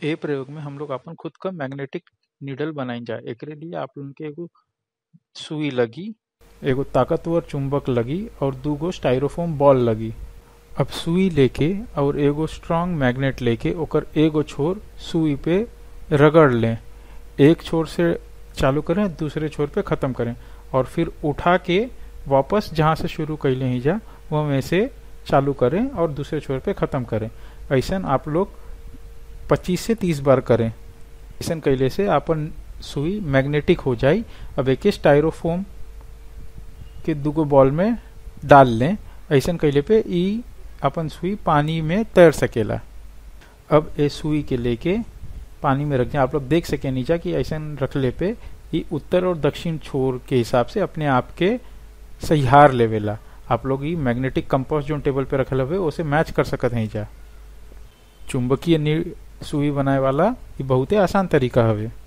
ए प्रयोग में हम लोग अपन खुद क मैग्नेटिक नीडल बनाई जा एकरे लिए आप लोगन के एगो सुई लगी एगो ताकतवर चुंबक लगी और दू गो स्टाइरोफोम बॉल लगी अब सुई लेके और एगो स्ट्रांग मैग्नेट लेके ओकर एगो छोर सुई पे रगड़ लें एक छोर से चालू करें दूसरे छोर पे ख़त्म करें और फिर उठा के वापस जहाँ से शुरू कैले ही जा वह में से चालू करें और दूसरे छोर पे ख़त्म करें ऐसा आप लोग 25 से 30 बार करें ऐसा कैले से अपन सुई मैग्नेटिक हो जाई अब एक स्टाइरोफोम के दूगो बॉल में डाल लें ऐसा कैले पे ई अपन सुई पानी में तैर सकेला अब ए सुई के लेके पानी में रख दें आप लोग देख सके नीचा कि ऐसा रखले पे ई उत्तर और दक्षिण छोर के हिसाब से अपने आप के सहिहार लेवेला आप लोग ई मैग्नेटिक कंपास जो टेबल पे रखल हुए उसे मैच कर सकत हैं जा चुंबकीय सुई बनाए वाला ये बहुते आसान तरीका हवे